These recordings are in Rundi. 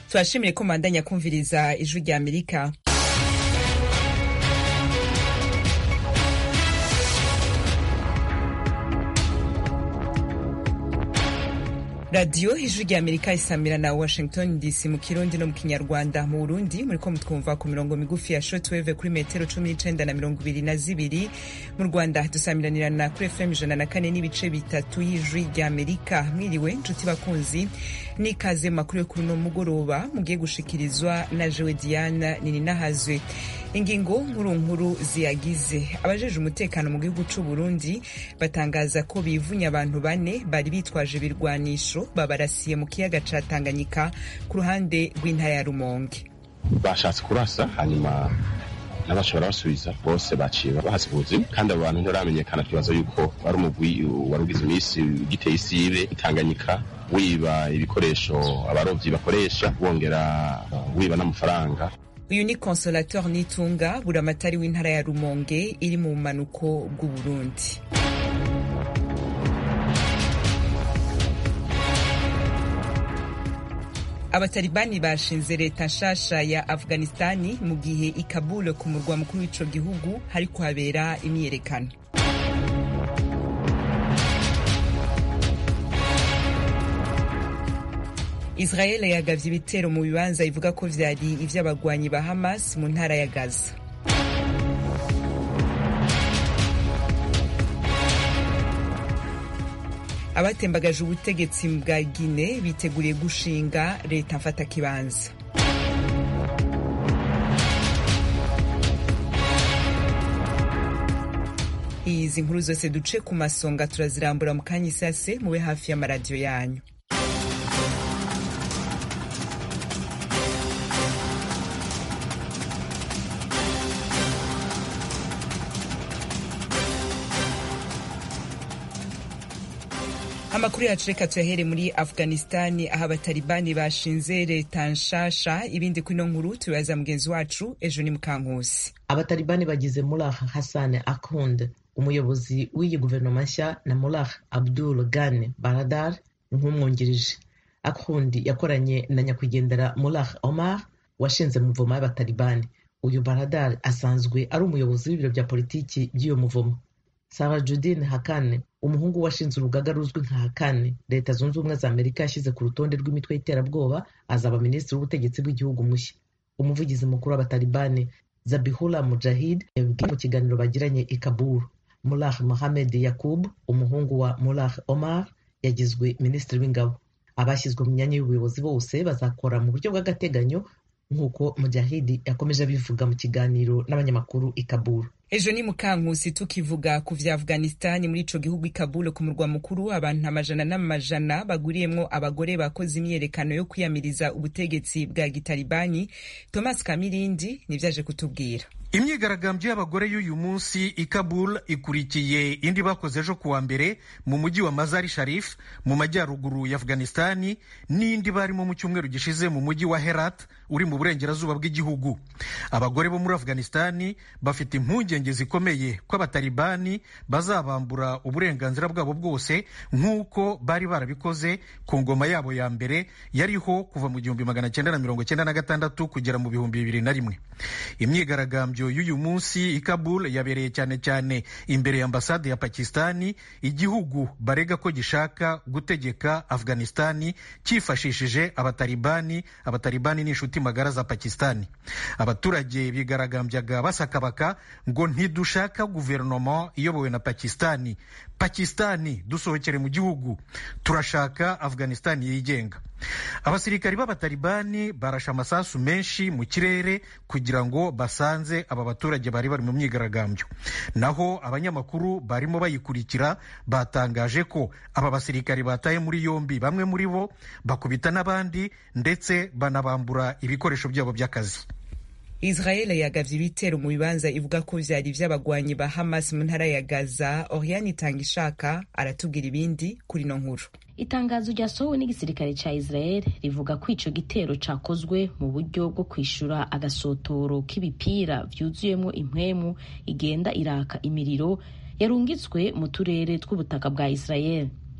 turashimire ko mubandanya kumviriza ijwi rya amerika radiyo ijwi rya amerika isamira na washington dc mu kirundi no mu kinyarwanda mu burundi muriko mutwumva ku mirongo migufi ya shortwave kuri metero cumi n'icenda na mirongo ibiri na zibiri mu rwanda dusamiranirana kuri fm ijana na kane n'ibice bitatu y'ijwi rya amerika mwiriwe nshuti bakunzi n'ikaze mu makuru yo kuri uno mugoroba mugiye gushikirizwa na jewe diana nininahazwe ingingo nkuru nkuru ziyagize abajeje umutekano mu gihugu c'u Burundi batangaza ko bivunye abantu bane bari bitwaje ibirwanisho babarasiye mu kiyaga ca Tanganyika ku ruhande rw'intara ya Rumonge bashatse kurasa hanyuma n'abashobora basubiza bose baciye bahasiga ubuzima kandi abo bantu ntibaramenyekana tubaza yuko wari umugwi wari ugize iminsi ugiteye isibe itanganyika wiba ibikoresho abarovyi bakoresha wongera wiba n'amafaranga uyu ni consolateur nitunga buramatari w'intara ya rumonge iri mu bumanuko bw'uburundi abatalibani bashinze leta nshasha ya afghanistani mu gihe i kabul ku murwa mukuru w'ico gihugu hari kuhabera imyiyerekano israel yagavye ibitero mu bibanza ivuga ko vyari ivy'abagwanyi ba hamas mu ntara ya gaza abatembagaje ubutegetsi bwa gine biteguriye gushinga leta mfatakibanza izi nkuru zose duce ku masonga turazirambura mu kanya isase mube hafi y'amaradiyo yanyu amakuru yacu reka tuyahere muri afghanistani aho abatalibani bashinze leta nshasha ibindi kuri ino nkuru tubibaza mugenzi wacu ejo ni mukankusi abatalibani bagize mulah hassan akhund umuyobozi w'iyi guverinoma nshya na mulah abdul ghani baradar nk'umwungirije akhund yakoranye na nyakwigendera mulah omar washinze muvoma y'abatalibani uyu baradar asanzwe ari umuyobozi w'ibiro bya politiki by'iyo muvomo sarajudin hakane umuhungu washinze urugaga ruzwi nka hakane leta zunze ubumwe za amerika yashyize ku rutonde rw'imitwe y'iterabwoba azaba minisitiri w'ubutegetsi bw'igihugu mushya umuvugizi mukuru w'abatalibani zabihullah mujahid yabibwiye mu kiganiro bagiranye i kabul mulah mohamed yakub umuhungu wa mulah omar yagizwe minisitiri w'ingabo abashyizwe mu myanya y'ubuyobozi bose bazakora mu buryo bw'agateganyo nk'uko mujahidi yakomeje abivuga mu kiganiro n'abanyamakuru i kabul ejo ni mukankusi tukivuga ku vya afghanistani muri ico gihugu i kabul ku murwa mukuru abantu amajana n'amajana baguriyemwo abagore bakoze imyiyerekano yo kwiyamiriza ubutegetsi bwa gitalibani thomas kamirindi nivyaje kutubwira imyigaragambyo y'abagore y'uyu munsi i kabul ikurikiye indi bakoze ejo kuwa mbere mu mujyi wa mazari sharif mu majyaruguru ya afghanistani n'indi barimo mu cyumweru gishize mu mujyi wa herat uri mu burengerazuba bw'igihugu abagore bo muri afghanistani bafite impungenge zikomeye ko abatalibani bazabambura uburenganzira bwabo bwose nk'uko bari barabikoze ku ngoma yabo ya mbere yariho kuva mu gihumbi magana cyenda na mirongo cyenda na gatandatu kugera mu bihumbi bibiri na rimwe imyigaragambyo y'uyu munsi i Kabul yabereye cyane cyane imbere ya ambasade ya Pakistani igihugu barega ko gishaka gutegeka Afghanistani cyifashishije abatalibani abatalibani ni inshuti magara za Pakistani abaturage bigaragambyaga basakabaka ngo ntidushaka guverinoma iyobowe na Pakistani Pakistani dusohokere mu gihugu turashaka Afghanistani yigenga abasirikari b'abatalibani barashe amasasu menshi mu kirere kugira ngo basanze aba baturage bari bari mu myigaragambyo naho abanyamakuru barimo bayikurikira batangaje ko aba basirikari bataye muri yombi bamwe muri bo bakubita n'abandi ndetse banabambura ibikoresho byabo by'akazi israel yagavye ibitero mu bibanza ivuga ko vyari vy'abagwanyi ba hamas mu ntara ya gaza oriane itanga ishaka aratubwira ibindi kuri no nkuru itangazo ryasohowe n'igisirikare ca israel rivuga ko ico gitero cakozwe mu buryo bwo kwishura agasotoro k'ibipira vyuzuyemwo impwemu igenda iraka imiriro yarungitswe mu turere tw'ubutaka bwa israel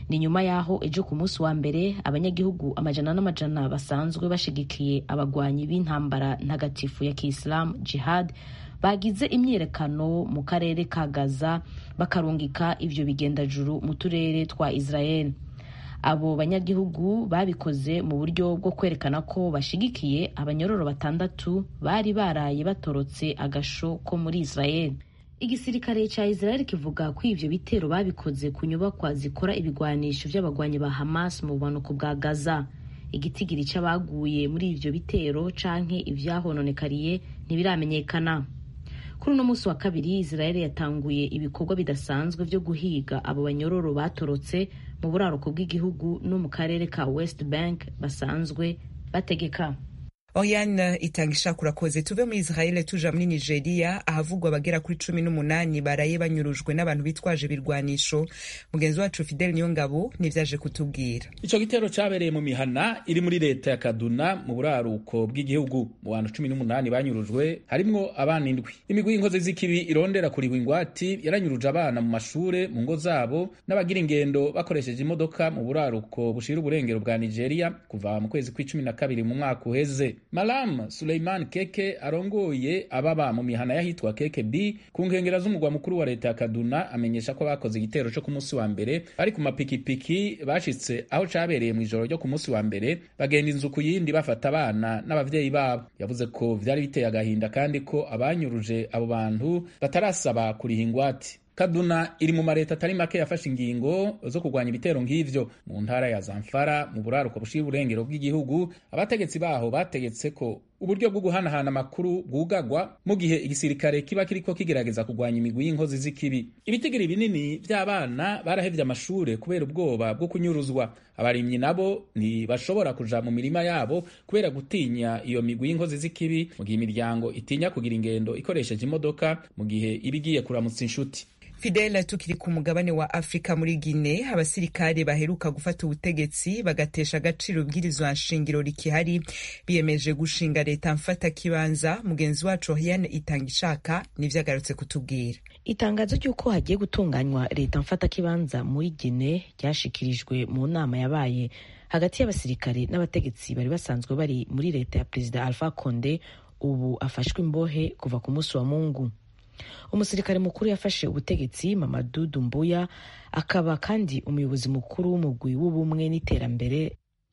ni nyuma y'aho ejo ku munsi wa mbere abanyagihugu amajana n'amajana basanzwe bashigikiye abagwanyi b'intambara ntagatifu ya kisilamu jihad bagize imyiyerekano mu karere ka gaza bakarungika ivyo bigendajuru mu turere twa israel abo banyagihugu babikoze mu buryo bwo kwerekana ko bashigikiye abanyororo batandatu bari baraye batorotse agasho ko muri israel igisirikare cya israel kivuga ko ivyo bitero babikoze ku nyubakwa zikora ibigwanisho vy'abagwanyi ba hamas mu bumanuko bwa gaza igitigiri c'abaguye muri ivyo bitero canke ivyahononekariye ntibiramenyekana kuri uno munsi wa kabiri israel yatanguye ibikorwa bidasanzwe vyo guhiga abo banyororo batorotse mu buraruko bw'igihugu no mu karere ka west bank basanzwe bategeka Oriane itanga ishaka urakoze tuve muri Israel tuja muri Nigeria ahavugwa abagera kuri cumi n'umunani baraye banyurujwe n'abantu bitwaje ibirwanisho mugenzi wacu Fidel Niyongabo nivyaje kutubwira ico gitero cabereye mu mihana iri muri leta ya Kaduna mu buraruko bw'igihugu mu bantu cumi n'umunani banyurujwe harimwo abana indwi imigwi y'inkozi z'ikibi irondera kuriwa ingwati yaranyuruje abana mu mashure mu ngo zabo n'abagira ingendo bakoresheje imodoka mu buraruko bushira uburengero bwa Nigeria kuva mu kwezi kw'icumi na kabiri mu mwaka uheze Malam Suleiman Keke arongoye ababa mu mihana y'ahitwa Keke B ku nkengera z'umugwa mukuru wa leta ya Kaduna amenyesha ko bakoze igitero cyo ku munsi wa mbere bari ku mapikipiki bashitse aho cabereye mu ijoro ryo ku munsi wa mbere bagenda inzu ku yindi bafata abana n'abavyeyi babo yavuze ko vyari biteye agahinda kandi ko abanyuruje abo bantu batarasaba kuriha ingwati Kaduna iri mu mareta atari make yafashe ingingo zo kurwanya ibitero nk'ivyo mu ntara ya Zamfara mu buraruko bushira uburengero bw'igihugu abategetsi baho bategetse ko uburyo bwo guhanahana amakuru bwugagwa mu gihe igisirikare kiba kiriko kigerageza kurwanya imigwi y'inkozi z'ikibi ibitigiri binini vy'abana barahevye amashure kubera ubwoba bwo kunyuruzwa abarimyi nabo ntibashobora kuja mu mirima yabo kubera gutinya iyo migwi y'inkozi z'ikibi mu gihe imiryango itinya kugira ingendo ikoresheje imodoka mu gihe iba igiye kuramutsa inshuti Fidel tukiri ku mugabane wa Afrika muri Gine abasirikare baheruka gufata ubutegetsi bagatesha agaciro ubwirizwa nshingiro rikihari biyemeje gushinga leta mfata kibanza mugenzi wacu Oriane itanga ishaka nivyo agarutse kutubwira itangazo ry'uko hagiye gutunganywa leta mfata kibanza muri Gine ryashikirijwe mu nama yabaye hagati y'abasirikare n'abategetsi bari basanzwe bari muri leta ya Perezida Alpha Conde ubu afashwe imbohe kuva ku munsi wa Mungu umusirikare mukuru yafashe ubutegetsi Mamadou Doumbouya akaba kandi umuyobozi mukuru w'umugwi w'ubumwe n'iterambere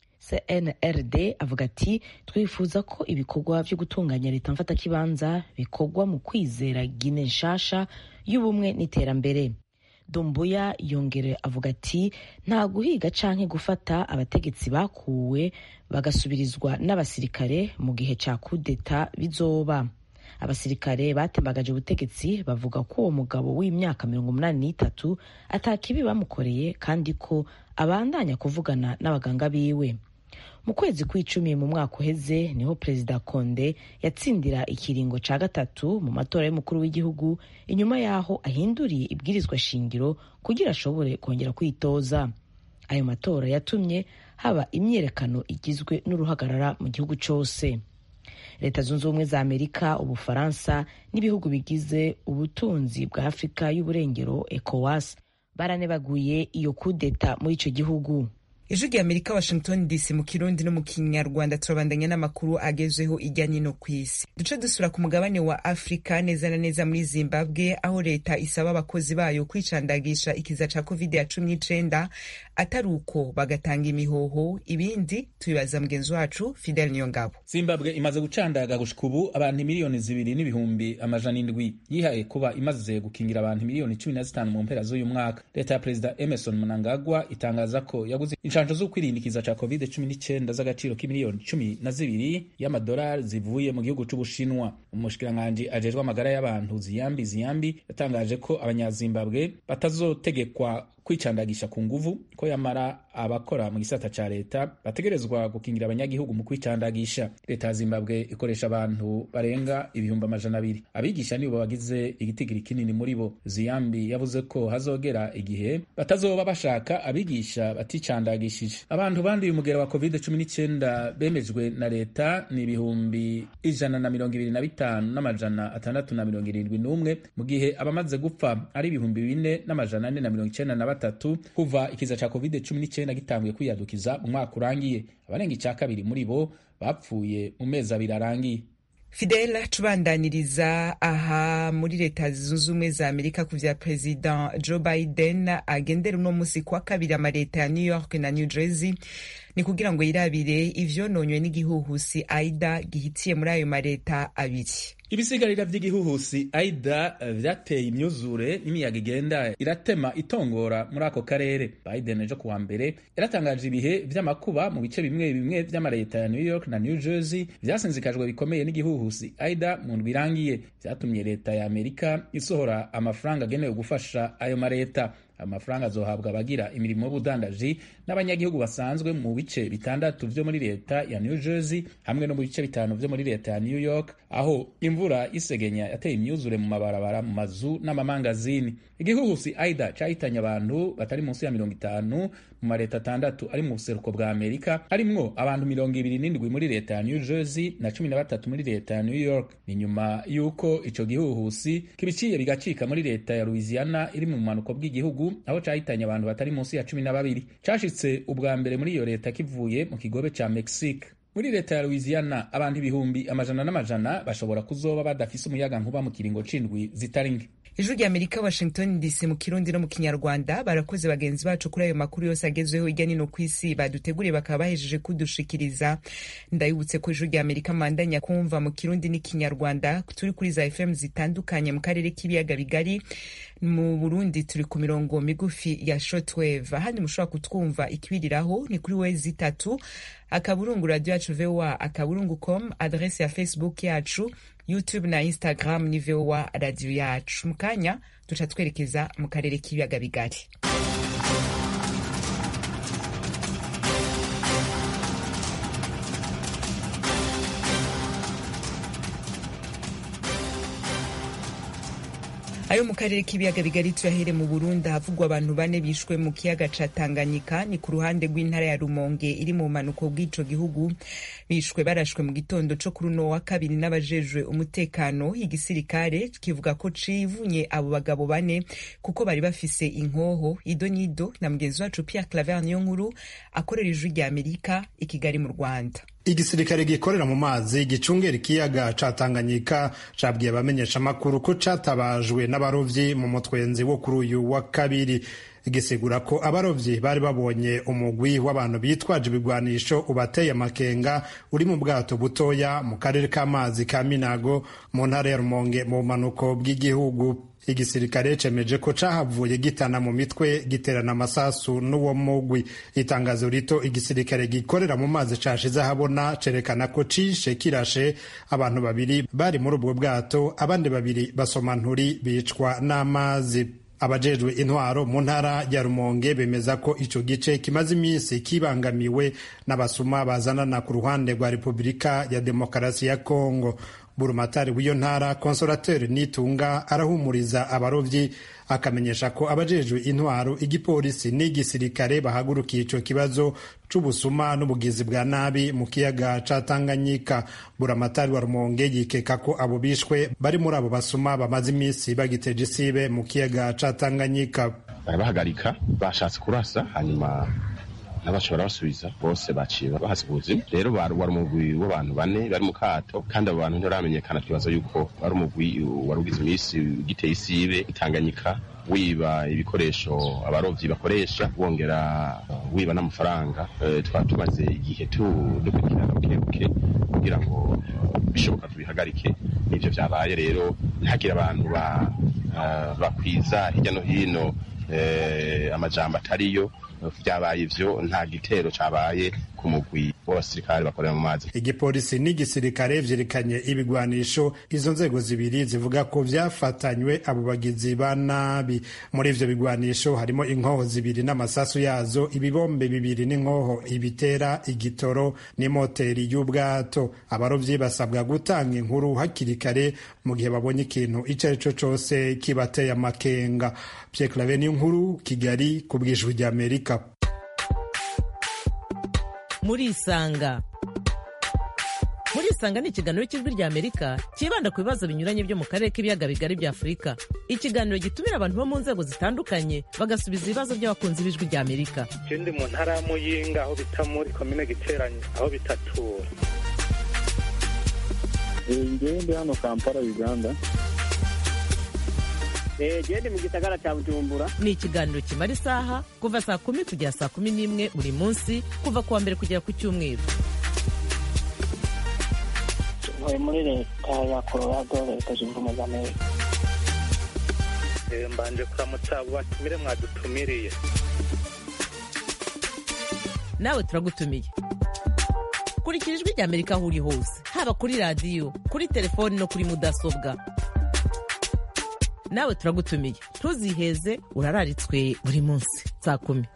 CNRD avuga ati twifuza ko ibikorwa byo gutunganya leta mfatakibanza bikorwa mu kwizera Gine nshasha y'ubumwe n'iterambere Doumbouya yongere avuga ati nta guhiga canke gufata abategetsi bakuwe bagasubirizwa n'abasirikare mu gihe ca kudeta bizoba abasirikare batembagaje ubutegetsi bavuga ko uwo mugabo w'imyaka mirongo umunani n'itatu atakibi bamukoreye kandi ko abandanya kuvugana n'abaganga biwe mu kwezi kw'icumi mu mwaka uheze niho perezida konde yatsindira ikiringo ca gatatu mu matora y'umukuru w'igihugu inyuma y'aho ahinduriye ibwirizwa shingiro kugira ashobore kongera kwitoza ayo matora yatumye haba imyiyerekano igizwe n'uruhagarara mu gihugu cose leta zunze ubumwe za amerika ubufaransa n'ibihugu bigize ubutunzi bwa afurika y'uburengero ecowas baranebaguye iyo kudeta muri ico gihugu ijwi rya amerika washington dc mu kirundi no mu kinyarwanda turabandanya n'amakuru agezweho ijya nino ku isi duce dusura ku mugabane wa afurika neza na neza muri zimbabwe aho leta isaba abakozi bayo kwicandagisha ikiza ca covid ya cumi n'icenda atari uko bagatanga imihoho ibindi tubibaza mugenzi wacu fidel niyongabo zimbabwe imaze gucandaga gushika ubu abantu miliyoni zibiri n'ibihumbi amajana indwi yihaye kuba imaze gukingira abantu miliyoni cumi na zitanu mu mpera z'uyu mwaka leta ya perezida emerson mnangagwa itangaza ko yaguze inshanjo zo kwirindikiza ca covid cumi n'icenda z'agaciro k'imiliyoni cumi na zibiri y'amadolari zivuye mu gihugu c'ubushinwa umushikiranganji ajejwe amagara y'abantu ziyambi ziyambi yatangaje ko abanyazimbabwe batazotegekwa kwicandagisha ku nguvu ko yamara abakora mu gisata ca leta bategerezwa gukingira abanyagihugu mu kwicandagisha leta ya zimbabwe ikoresha abantu barenga ibihumbi amajana abiri abigisha nibo bagize igitigiri kinini muri bo ziyambi yavuze ko hazogera igihe batazoba bashaka abigisha baticandagisha birashimishije abantu banduye umugera wa covid cumi n'icyenda bemejwe na leta ni ibihumbi ijana na mirongo ibiri na bitanu n'amajana atandatu na mirongo irindwi n'umwe mu gihe abamaze gupfa ari ibihumbi bine n'amajana ane na mirongo icyenda na batatu kuva ikiza ca covid cumi n'icyenda gitanguye kwiyadukiza mu mwaka urangiye abarenga icya kabiri muri bo bapfuye mu mezi abiri arangiye fidela tubandaniriza aha muri leta zunze ubumwe za amerika ku vya perezida joe biden agendera uno musi kwa kabiri amaleta ya new york na new jersey ni kugira ngo yirabire ivyononywe n'igihuhusi aida gihitiye muri ayo maleta abiri ibisigarira vy'igihuhusi aida vyateye imyuzure n'imiyaga igenda iratema itongora muri ako karere biden ejo kuwa mbere yaratangaje ibihe vy'amakuba mu bice bimwe bimwe vy'amaleta ya new york na new jersey vyasinzikajwe bikomeye n'igihuhusi aida mu ndwi irangiye vyatumye leta ya amerika isohora amafaranga agenewe gufasha ayo maleta amafaranga azohabwa abagira imirimo y'ubudandaji n'abanyagihugu basanzwe mu bice bitandatu vyo muri leta ya new jersey hamwe no mu bice bitanu vyo muri leta ya new york aho imvura y'isegenya yateye imyuzure mu mabarabara mu mazu n'amamangazini igihuhusi aida cahitanye abantu batari munsi ya mirongo itanu mu mareta atandatu ari mu buseruko bwa amerika harimwo abantu mirongo ibiri n'indwi muri leta ya new jersey na cumi na batatu muri leta ya new york ni nyuma y'uko ico gihuhusi kibiciye bigacika muri leta ya louisiana iri mu bumanuko bw'igihugu aho cahitanye abantu batari munsi ya cumi na babiri cashitse ubwa mbere muri iyo leta kivuye mu kigobe ca mexique muri leta ya louisiana abantu ibihumbi amajana n'amajana bashobora kuzoba badafise umuyaga nkuba mu kiringo c'indwi zitari nke ijwi rya amerika washington dc mu kirundi no mu kinyarwanda barakoze bagenzi bacu kuri ayo makuru yose agezweho hirya nino ku isi baduteguriye bakaba bahejeje kudushikiriza ndabibutse ko ijwi rya amerika mandanya kumva mu kirundi n'ikinyarwanda turi kuri za fm zitandukanye mu karere k'ibiyaga bigari mu burundi turi ku mirongo migufi ya shortwave ahandi mushobora kutwumva ikibiriraho ni kuri wezi itatu akaburungu radio yacu voa akaburungu com adrese ya facebook yacu youtube na instagram ni voa radio yacu mu kanya duca twerekeza mu karere k'ibiyaga bigari ayo mu karere k'ibiyaga bigari tuyahere mu burundi havugwa abantu bane bishwe mu kiyaga ca tanganyika ni ku ruhande rw'intara ya rumonge iri mu bumanuko bw'ico gihugu bishwe barashwe mu gitondo co kuri uno wa kabiri n'abajejwe umutekano igisirikare kivuga ko civunye abo bagabo bane kuko bari bafise inkoho ido n'ido na mugenzi wacu pierre claver niyo nkuru akorera ijwi rya amerika i kigali mu rwanda igisirikare gikorera mu mazi gicungera ikiyaga ca Tanganyika cabwiye abamenyesha amakuru ko catabajwe n'abarovyi mu mutwenzi wo kuri uyu wa kabiri gisigura ko abarovyi bari babonye umugwi w'abantu bitwaje ibigwanisho ubateye amakenga uri mu bwato butoya mu karere k'amazi ka Minago mu ntara ya Rumonge mu bumanuko bw'igihugu igisirikare cemeje ko cahavuye gitana mu mitwe giterana amasasu n'uwo mugwi itangazo rito igisirikare gikorera mu mazi cashize ahabona cerekana ko cishe kirashe abantu babiri bari muri ubwo bwato abandi babiri basoma nturi bicwa n'amazi abajejwe intwaro mu ntara ya rumonge bemeza ko ico gice kimaze iminsi kibangamiwe n'abasuma bazanana ku ruhande rwa repubulika ya demokarasi ya kongo burumatari w'iyo ntara konsorateri nitunga arahumuriza abarovyi akamenyesha ko abajejwe intwaro igipolisi n'igisirikare bahagurukiye ico kibazo c'ubusuma n'ubugizi bwa nabi mu kiyaga ca Tanganyika buramatari wa Rumonge yikeka ko abo bishwe bari muri abo basuma bamaze iminsi bagiteje isibe mu kiyaga ca Tanganyika barabahagarika bashatse kurasa hanyuma n'abashobora basubiza bose baciye bahasiga ubuzima rero wari umugwi w'abantu bane bari mu kato kandi abo bantu ntibaramenyekana twibaza yuko wari umugwi wari ugize iminsi giteye isibe itanganyika wiba ibikoresho abarovyi bakoresha wongera wiba n'amafaranga twaba tumaze igihe dukurikirana buke buke kugira ngo bishoboka tubihagarike n'ivyo vyabaye rero ntihagire abantu bakwiza hirya no hino amajambo atariyo vyabaye ivyo nta gitero cabaye ku mugwi w'abasirikare bakorera mu mazi igipolisi n'igisirikare vyerekanye ibigwanisho izo nzego zibiri zivuga ko vyafatanywe abo bagizi ba nabi muri ivyo bigwanisho harimo inkoho zibiri n'amasasu yazo ibibombe bibiri n'inkoho ibitera igitoro n'imoteri y'ubwato abarovyi basabwa gutanga inkuru hakiri kare mu gihe babonye ikintu ico ari co cose kibateye amakenga Pierre Claver ni inkuru Kigali ku bwijwi ry'Amerika murisanga muri isanga ni ikiganiro cy'ijwi rya amerika cyibanda ku bibazo binyuranye byo mu karere k'ibiyaga bigari bya afurika ikiganiro gitumira abantu bo mu nzego zitandukanye bagasubiza ibibazo by'abakunzi b'ijwi rya amerika je ndi mu ntara ya muyinga aho bita muri komine giteranye aho bitatura ngewe ndi hano kampala uganda gende mu gisagara cya bujumbura ni ikiganiro kimara isaha kuva saa kumi kugera saa kumi n'imwe buri munsi kuva ku wa mbere kugera ku cyumweru ntuye muri leta ya colorado leta zunze ubumwe za amerika Eh, mbanje kuramutsa abo batumire mwadutumiriye nawe turagutumiye kurikira ijwi rya amerika aho uri hose haba kuri radiyo kuri telefoni no kuri mudasobwa nawe turagutumiye ntuziheze urararitswe buri munsi saa kumi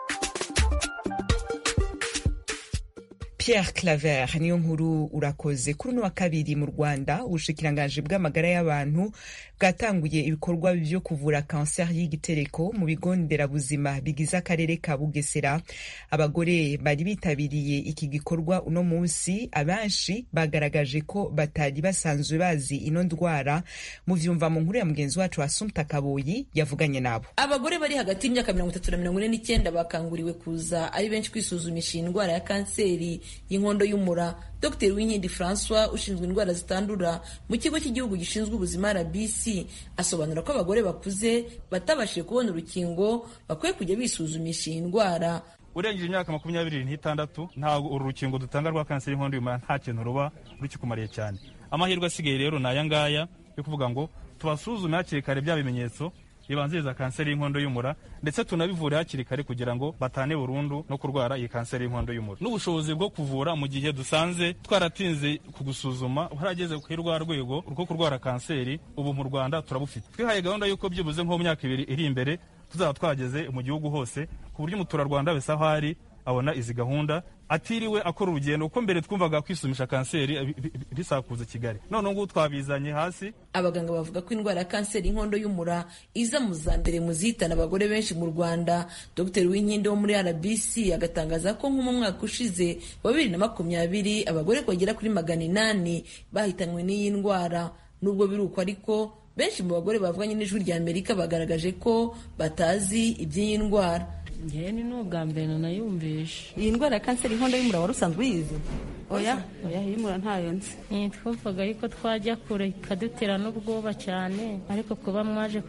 Pierre Claver niyo nkuru urakoze kuri uno wa kabiri mu Rwanda ubushikiranganji bw'amagara y'abantu bwatanguye ibikorwa byo kuvura kanseri y'igitereko mu bigo nderabuzima bigize akarere ka Bugesera abagore bari bitabiriye iki gikorwa uno munsi abenshi bagaragaje ko batari basanzwe bazi ino ndwara mu vyumva mu nkuru ya mugenzi wacu Assumpta Kaboyi yavuganye nabo abagore bari hagati y'imyaka mirongo itatu na mirongo ine n'icyenda bakanguriwe kuza ari benshi kwisuzumisha iyi ndwara ya kanseri y'inkondo y'umura dr winkindi francois ushinzwe indwara zitandura mu kigo cy'igihugu gishinzwe ubuzima rbc asobanura ko abagore bakuze batabashije kubona urukingo bakwiye kujya bisuzumisha iyi ndwara urengeje imyaka makumyabiri n'itandatu ntabwo uru rukingo dutanga rwa kanseri y'inkondo y'umura nta kintu ruba rukikumariye cyane amahirwe asigaye rero ni aya ngaya yo kuvuga ngo tubasuzume hakiri kare bya bimenyetso bibanziriza kanseri y'inkondo y'umura ndetse tunabivure hakiri kare kugira ngo batane burundu no kurwara iyi kanseri y'inkondo y'umura n'ubushobozi bwo kuvura mu gihe dusanze twaratinze kugusuzuma harageze kuri rwa rwego rwo kurwara kanseri ubu mu rwanda turabufite twihaye gahunda y'uko byibuze nko mu myaka ibiri iri imbere tuzaba twageze mu gihugu hose ku buryo umuturarwanda wese aho ari abona izi gahunda atiriwe akora urugendo kuko mbere twumvaga kwisumisha kanseri bisakuza kigali none ngubu twabizanye hasi abaganga bavuga ko indwara ya kanseri y'inkondo y'umura iza mu za mbere mu zihitana abagore benshi mu rwanda dr winkindi wo muri rbc agatangaza ko nko mu mwaka ushize wa bibiri na makumyabiri abagore bagera kuri magana inani bahitanywe n'iyi ndwara nubwo biri uko ariko benshi mu bagore bavuganye n'ijwi rya amerika bagaragaje ko batazi iby'iyi ndwara ngewe ni n'ubwa mbere nayumvishe iyi ndwara ya kanseri y'inkondo y'umura wari usanzwe uyizi oya oya y'umura ntayo nzi twumvaga yuko twajya kure ikadutera n'ubwoba cyane ariko kuba mwaje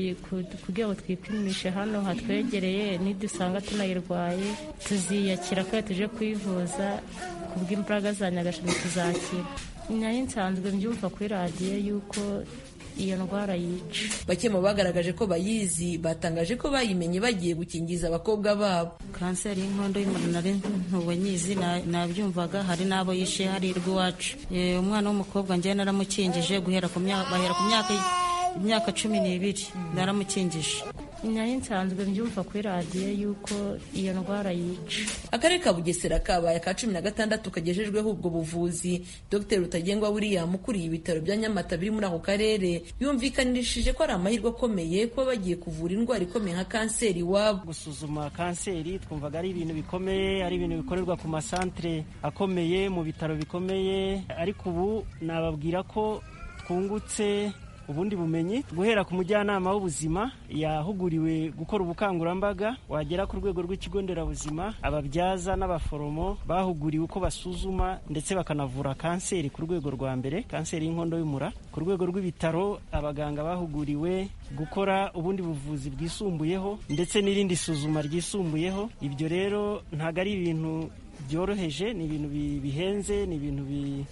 kugira ngo twipimishe hano hatwegereye nidusanga tunayirwaye tuziyakira kandi tuje kwivuza ku bw'imbaraga za nyagasani tuzakira nari nsanzwe mbyumva kuri radiyo yuko iyo ndwara yica bake mu bagaragaje ko bayizi batangaje ko bayimenye bagiye gukingiza abakobwa babo kanseri y'inkondo y'umura nari ntuwe nyizi nabyumvaga hari n'abo yishe harirwa iwacu umwana w'umukobwa njyewe naramukingije guhera ku myaka imyaka cumi n'ibiri naramukingije nari nsanzwe mbyumva kuri radiyo yuko iyo ndwara yica akarere ka bugesera kabaye ka cumi na gatandatu kagejejweho ubwo buvuzi dr rutagengwa william ukuriye ibitaro bya nyamata biri muri ako karere yumvikanishije ko ari amahirwe akomeye kuba bagiye kuvura indwara ikomeye nka kanseri iwabo gusuzuma kanseri twumvaga ari ibintu bikomeye ari ibintu bikorerwa ku masantere akomeye mu bitaro bikomeye ariko ubu nababwira ko twungutse ubundi bumenyi guhera ku mujyanama w'ubuzima yahuguriwe gukora ubukangurambaga wagera ku rwego rw'ikigo nderabuzima ababyaza n'abaforomo bahuguriwe uko basuzuma ndetse bakanavura kanseri ku rwego rwa mbere kanseri y'inkondo y'umura ku rwego rw'ibitaro abaganga bahuguriwe gukora ubundi buvuzi bwisumbuyeho ndetse n'irindi suzuma ryisumbuyeho ibyo rero ntabwo ari ibintu byoroheje ni ibintu bihenze ni ibintu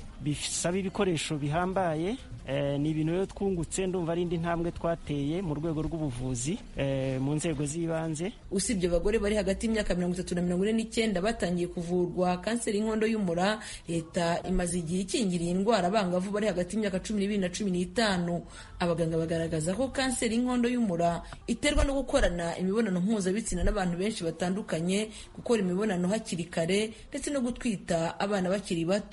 bisaba ibikoresho bihambaye ni ibintu rero twungutse ndumva ari indi ntambwe twateye mu rwego rw'ubuvuzi mu nzego z'ibanze usibye abagore bari hagati y'imyaka mirongo itatu na mirongo ine n'icyenda batangiye kuvurwa kanseri y'inkondo y'umura leta imaze igihe ikingira iyi ndwara abangavu bari hagati y'imyaka cumi n'ibiri na cumi n'itanu abaganga bagaragaza ko kanseri y'inkondo y'umura iterwa no gukorana imibonano mpuzabitsina n'abantu benshi batandukanye gukora imibonano hakiri kare ndetse no gutwita abana bakiri bato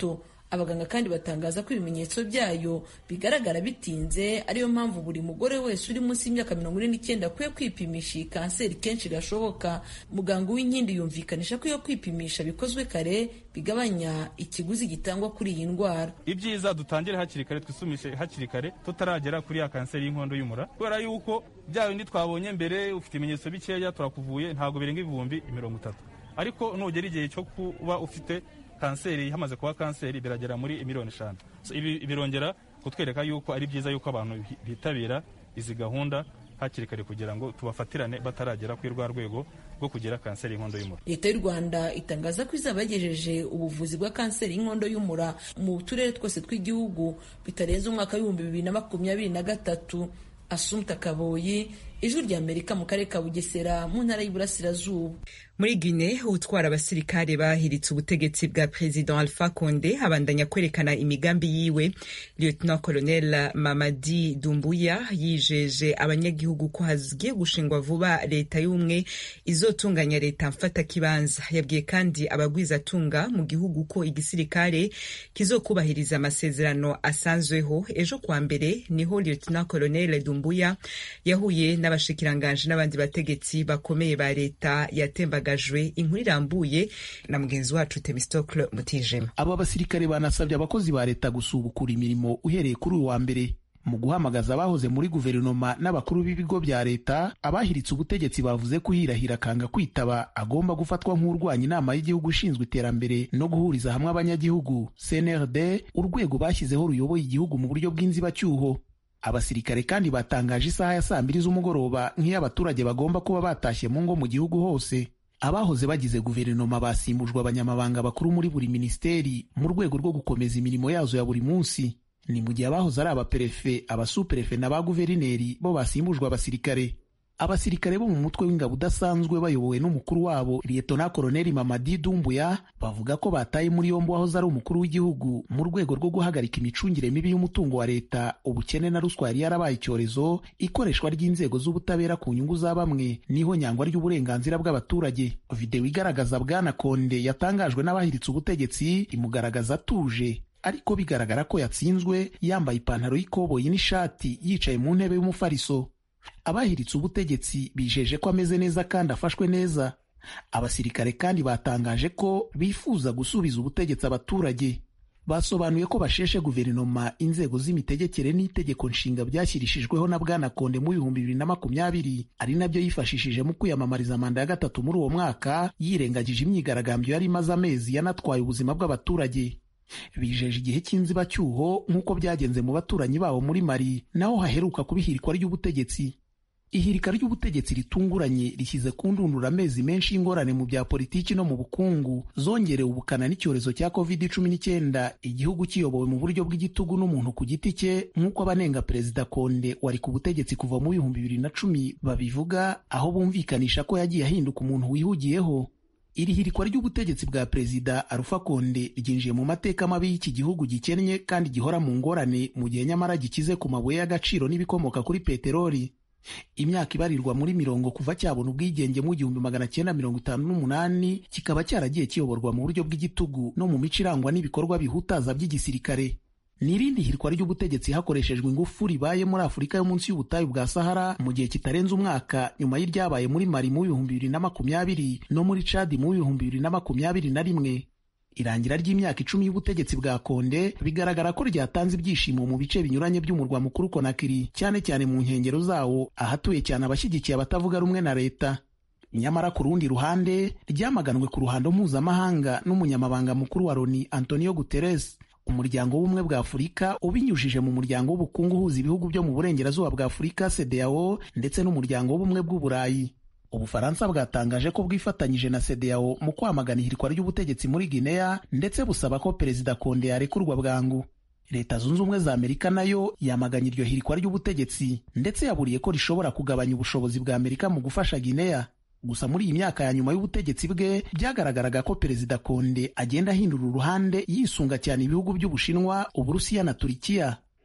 abaganga kandi batangaza ko ibimenyetso byayo bigaragara bitinze ariyo mpamvu buri mugore wese uri munsi y'imyaka mirongo ine n'icyenda akwiye kwipimisha iyi kanseri kenshi gashoboka muganga w'inkindi yumvikanisha ko iyo kwipimisha bikozwe kare bigabanya ikiguzi gitangwa kuri iyi ndwara ibyiza dutangire hakiri kare twisumishe hakiri kare tutaragera kuri ya kanseri y'inkondo y'umura kubera yuko bya bindi twabonye mbere ufite ibimenyetso bikeya turakuvuye ntabwo birenga ibihumbi mirongo itatu ariko nugera igihe cyo kuba ufite kanseri hamaze kuba kanseri biragera muri miliyoni eshanu ibi birongera kutwereka yuko ari byiza yuko abantu bitabira izi gahunda hakiri kare kugira ngo tubafatirane bataragera kuri rwa rwego rwo kugira kanseri y'inkondo y'umura leta y'u rwanda itangaza ko izaba yagejeje ubuvuzi bwa kanseri y'inkondo y'umura mu turere twose tw'igihugu bitarenze umwaka w'ibihumbi bibiri na makumyabiri na gatatu asumta kaboyi ijwi rya amerika mu karere ka bugesera mu ntara y'iburasirazuba muri Guinea utwara abasirikare bahiritse ubutegetsi bwa President Alpha Conde abandanya kwerekana imigambi yiwe Lieutenant Colonel Mamadi Dumbuya yijeje abanyagihugu ko hagiye gushingwa vuba leta y'ubumwe izotunganya leta mfata kibanza yabwiye kandi abagwizatunga mu gihugu ko igisirikare kizokubahiriza amasezerano asanzweho ejo kwa mbere niho Lieutenant Colonel Dumbuya yahuye n'abashikiranganje n'abandi bategetsi bakomeye ba leta yatembaga gajwe inkuru irambuye na mugenzi wacu Temistocle Mutijema. Aba basirikare banasabye abakozi ba leta gusubukura imirimo uhereye kuri uyu wa mbere mu guhamagaza abahoze muri guverinoma n'abakuru b'ibigo bya leta abahiritse ubutegetsi bavuze ko uhirahira akanga kwitaba agomba gufatwa nk'urwanya inama y'igihugu ishinzwe iterambere no guhuriza hamwe abanyagihugu CNRD urwego bashyizeho ruyoboye igihugu mu buryo bw'inzibacyuho abasirikare kandi batangaje isaha ya saa mbiri z'umugoroba nk'iyo abaturage bagomba kuba batashye mu ngo mu gihugu hose abahoze bagize guverinoma basimbujwe abanyamabanga bakuru muri buri minisiteri mu rwego rwo gukomeza imirimo yazo ya buri munsi ni mu gihe abahoze ari abaperefe abasuperefe na ba guverineri bo basimbujwe abasirikare abasirikare bo mu mutwe w'ingabo udasanzwe bayobowe n'umukuru wabo liyetona koloneli mamadi dumbuya bavuga ko bataye muri yombi wahoze ari umukuru w'igihugu mu rwego rwo guhagarika imicungire mibi y'umutungo wa leta ubukene na ruswa yari yarabaye icyorezo ikoreshwa ry'inzego z'ubutabera ku nyungu za bamwe niho nyangwa ry'uburenganzira bw'abaturage videwo igaragaza bwana konde yatangajwe n'abahiritse ubutegetsi imugaragaza atuje ariko bigaragara ko yatsinzwe yambaye ipantaro y'ikoboyi n'ishati yicaye mu ntebe y'umufariso abahiritse ubutegetsi bijeje ko ameze neza kandi afashwe neza abasirikare kandi batangaje ko bifuza gusubiza ubutegetsi abaturage basobanuye ko basheshe guverinoma inzego z'imitegekere n'itegeko nshinga byashyirishijweho na bwana konde mu bihumbi bibiri na makumyabiri ari nabyo yifashishije mu kwiyamamariza manda ya gatatu muri uwo mwaka yirengagije imyigaragambyo yari imaze amezi yanatwaye ubuzima bw'abaturage bijeje igihe cy'inzibacyuho nk'uko byagenze mu baturanyi babo muri mari naho haheruka kuba ihirikwa ry'ubutegetsi ihirika ry'ubutegetsi ritunguranye rishyize ku ndundura amezi menshi y'ingorane mu bya politiki no mu bukungu zongerewe ubukana n'icyorezo cya covid cumi n'icyenda igihugu kiyobowe mu buryo bw'igitugu n'umuntu ku giti cye nk'uko abanenga perezida konde wari ku butegetsi kuva mu bihumbi bibiri na cumi babivuga aho bumvikanisha ko yagiye ahinduka umuntu wihugiyeho iri hirikwa ry'ubutegetsi bwa perezida Alpha Konde ryinjiye mu mateka mabi y'iki gihugu gikennye kandi gihora mu ngorane mu gihe nyamara gikize ku mabuye y'agaciro n'ibikomoka kuri peteroli imyaka ibarirwa muri mirongo kuva cyabona ubwigenge mu gihumbi magana cyenda mirongo itanu n'umunani kikaba cyaragiye kiyoborwa mu buryo bw'igitugu no mu mico irangwa n'ibikorwa bihutaza by'igisirikare ni irindi hirwa ry'ubutegetsi hakoreshejwe ingufu ribaye muri afurika yo munsi y'ubutayu bwa sahara mu gihe kitarenze umwaka nyuma y'iryabaye muri mari mu bihumbi bibiri na makumyabiri no muri cadi mu bihumbi bibiri na makumyabiri na rimwe irangira ry'imyaka icumi y'ubutegetsi bwa konde bigaragara ko ryatanze ibyishimo mu bice binyuranye by'umurwa mukuru konakiri cyane cyane mu nkengero zawo ahatuye cyane abashyigikiye abatavuga rumwe na leta nyamara ku rundi ruhande ryamaganwe ku ruhando mpuzamahanga n'umunyamabanga mukuru wa loni antonio guterres umuryango w'ubumwe bwa afurika ubinyujije mu muryango w'ubukungu uhuza ibihugu byo mu burengerazuba bwa afurika cdao ndetse n'umuryango w'ubumwe bw'uburayi ubufaransa bwatangaje ko bwifatanyije na cdao mu kwamagana ihirikwa ry'ubutegetsi muri guinea ndetse busaba ko perezida konde yarekurwa bwangu leta zunze ubumwe za amerika nayo yamaganye iryo hirikwa ry'ubutegetsi ndetse yaburiye ko rishobora kugabanya ubushobozi bwa amerika mu gufasha guinea gusa muri iyi myaka ya nyuma y'ubutegetsi bwe byagaragaraga ko perezida konde agenda ahindura uruhande yisunga cyane ibihugu by'ubushinwa uburusiya na turikiya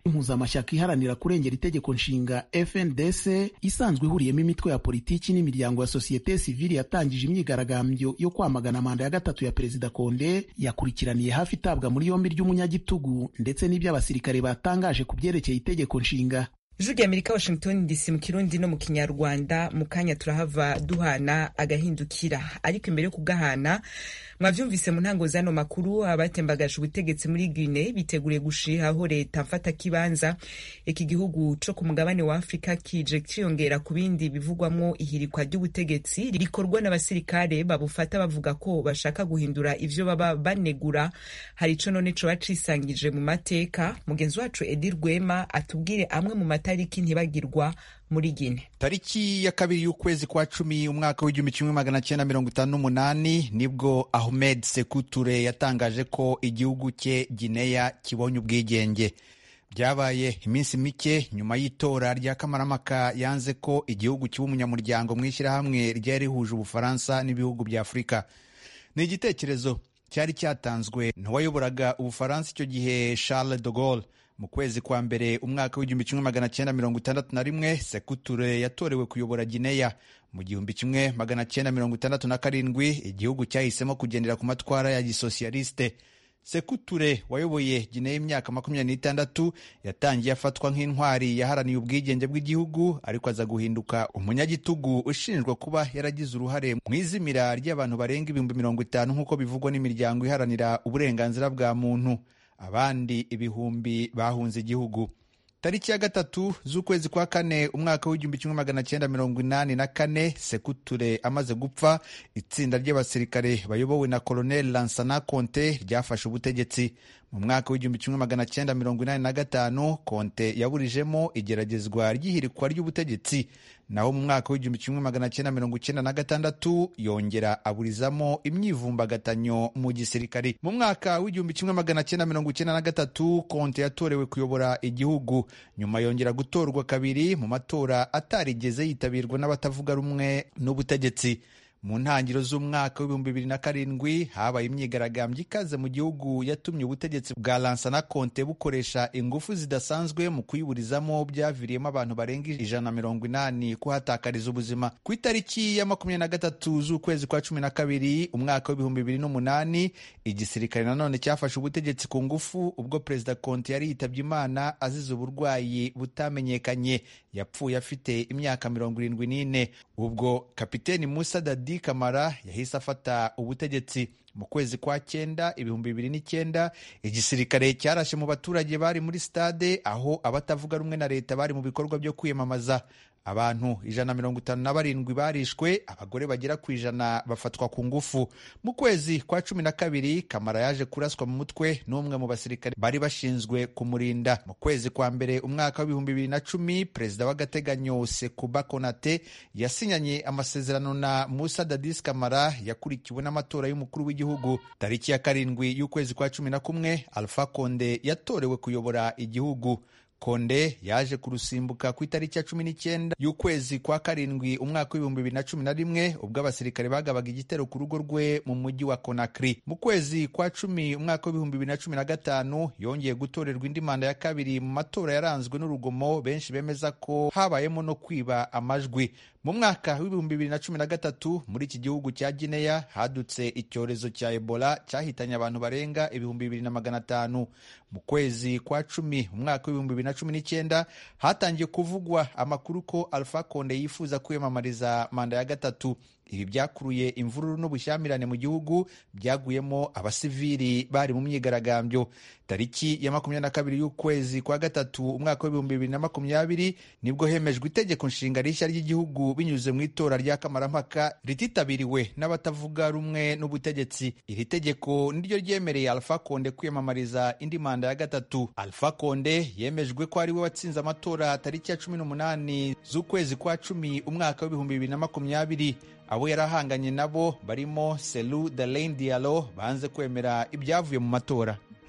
impuzamashyaka iharanira kurengera itegeko nshinga FNDC isanzwe ihuriyemo imitwe ya politiki n'imiryango ya sosiyete sivili yatangije imyigaragambyo yo kwamagana manda ya gatatu ya perezida Konde yakurikiraniye hafi itabwa muri yombi ry'umunyagitugu ndetse n'ibyo abasirikare batangaje ku byerekeye itegeko nshinga ijwi rya amerika washington dc mu kirundi no mu kinyarwanda mu kanya turahava duhana agahindukira ariko imbere yo kugahana mwavyumvise mu ntango z'ano makuru abatembagaje ubutegetsi muri guine biteguriye gushihaho leta mfata kibanza iki gihugu co ku mugabane wa afurika kije ciyongera ku bindi bivugwamwo ihirikwa ry'ubutegetsi rikorwa n'abasirikare babufata bavuga ko bashaka guhindura ivyo baba banegura hari ico none coba cisangije mu mateka mugenzi wacu edi rwema atubwire amwe mu matariki ntibagirwa muri Gine. Tariki ya kabiri y'ukwezi kwa cumi umwaka w'igihumbi kimwe magana cyenda mirongo itanu n'umunani nibwo Ahmed Sekuture yatangaje ko igihugu cye Gineya kibonye ubwigenge. Byabaye iminsi mike nyuma y'itora rya Kamaramaka yanze ko igihugu kiba umunyamuryango mu ishyirahamwe ryari rihuje Ubufaransa n'ibihugu bya Afurika. Ni igitekerezo cyari cyatanzwe n'uwayoboraga Ubufaransa icyo gihe Charles de Gaulle mu kwezi kwa mbere umwaka w'igihumbi kimwe magana cyenda mirongo itandatu na rimwe sekuture yatorewe kuyobora gineya mu gihumbi kimwe magana cyenda mirongo itandatu na karindwi igihugu cyahisemo kugendera ku matwara ya gisosiyaliste sekuture wayoboye gineya imyaka makumyabiri n'itandatu yatangiye afatwa nk'intwari yaharaniye ubwigenge bw'igihugu ariko aza guhinduka umunyagitugu ushinjwa kuba yaragize uruhare mu izimira ry'abantu barenga ibihumbi mirongo itanu nk'uko bivugwa n'imiryango iharanira uburenganzira bwa muntu abandi ibihumbi bahunze igihugu tariki ya gatatu z'ukwezi kwa kane umwaka w'igihumbi kimwe magana cyenda mirongo inani na kane sekuture amaze gupfa itsinda ry'abasirikare bayobowe na koloneli lansana konte ryafashe ubutegetsi mu mwaka w'igihumbi kimwe magana cyenda mirongo inani na gatanu konte yaburijemo igeragezwa ry'ihirikwa ry'ubutegetsi naho mu mwaka w'igihumbi kimwe magana cyenda mirongo icyenda na gatandatu yongera aburizamo imyivumbagatanyo mu gisirikari mu mwaka w'igihumbi kimwe magana cyenda mirongo icyenda na gatatu konte yatorewe kuyobora igihugu nyuma yongera gutorwa kabiri mu matora atarigeze yitabirwa n'abatavuga rumwe n'ubutegetsi mu ntangiriro z'umwaka w'ibihumbi bibiri na karindwi habaye imyigaragambyo ikaze mu gihugu yatumye ubutegetsi bwa lansana konte bukoresha ingufu zidasanzwe mu kuyiburizamo byaviriyemo abantu barenga ijana na mirongo inani kuhatakariza ubuzima ku itariki ya makumyabiri na gatatu z'ukwezi kwa cumi na kabiri umwaka w'ibihumbi bibiri n'umunani igisirikare nanone cyafashe ubutegetsi ku ngufu ubwo perezida konte yari yitabye imana azize uburwayi butamenyekanye yapfuye afite imyaka mirongo irindwi n'ine ubwo kapiteni musa dadi kamara yahise afata ubutegetsi mu kwezi kwa cyenda ibihumbi bibiri n'icyenda igisirikare cyarashe mu baturage bari muri stade aho abatavuga rumwe na leta bari mu bikorwa byo kwiyamamaza abantu ijana na mirongo itanu na barindwi barishwe abagore bagera ku ijana bafatwa ku ngufu mu kwezi kwa cumi na kabiri kamara yaje kuraswa mu mutwe n'umwe mu basirikare bari bashinzwe kumurinda mu kwezi kwa mbere umwaka w'ibihumbi bibiri na cumi perezida w'agateganyo sekuba konate yasinyanye amasezerano na musa dadis kamara yakurikiwe n'amatora y'umukuru w'igihugu tariki ya karindwi y'ukwezi kwa cumi na kumwe alpha konde yatorewe kuyobora igihugu konde yaje kurusimbuka ku itariki ya cumi n'icyenda y'ukwezi kwa karindwi umwaka w'ibihumbi bibiri na cumi na rimwe ubwo abasirikare bagabaga igitero ku rugo rwe mu mujyi wa konakiri mu kwezi kwa cumi umwaka w'ibihumbi bibiri na cumi na gatanu yongeye gutorerwa indi manda ya kabiri mu matora yaranzwe n'urugomo benshi bemeza ko habayemo no kwiba amajwi mu mwaka w'ibihumbi bibiri na cumi na gatatu muri iki gihugu cya gineya hadutse icyorezo cya ebola cyahitanye abantu barenga ibihumbi bibiri na magana atanu mu kwezi kwa cumi umwaka w'ibihumbi bibiri na cumi n'icyenda hatangiye kuvugwa amakuru ko alpha konde yifuza kwiyamamariza manda ya gatatu ibi byakuruye imvururu n'ubushyamirane mu gihugu byaguyemo abasivili bari mu myigaragambyo tariki ya makumyabiri na kabiri y'ukwezi kwa gatatu umwaka w'ibihumbi bibiri na makumyabiri nibwo hemejwe itegeko nshinga rishya ry'igihugu binyuze mu itora rya kamarampaka rititabiriwe n'abatavuga rumwe n'ubutegetsi iri tegeko niryo ryemereye alpha konde kwiyamamariza indi manda ya gatatu alpha konde yemejwe ko ari we watsinze amatora tariki ya cumi n'umunani z'ukwezi kwa cumi umwaka w'ibihumbi bibiri na makumyabiri abo yarahanganye nabo barimo selu dalain dialo banze kwemera ibyavuye mu matora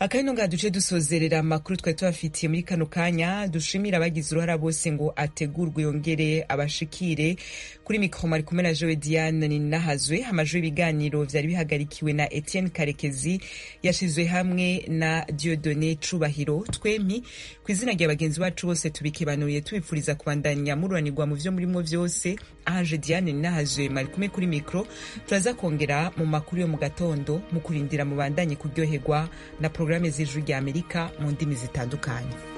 akabino nga duce dusozerera amakuru twari tubafitiye muri kano kanya dushimira abagize uruhara bose ngo ategurwe yongere abashikire kuri mikoro mari kumwe na jowe diane ninahazwe amajwi y'ibiganiro vyari bihagarikiwe na etienne karekezi yashizwe hamwe na diodone cubahiro twemi ku izina rya bagenzi bacu bose tubikibanuriye tubipfuriza kubandanya mururanirwa mu vyo murimo vyose ahaje diane ninahazwe mari kumwe kuri mikoro turaza kongera mu makuru yo mu gatondo mu kurindira mubandanye kuryoherwa na porogaramu z'ijuru rya amerika mu ndimi zitandukanye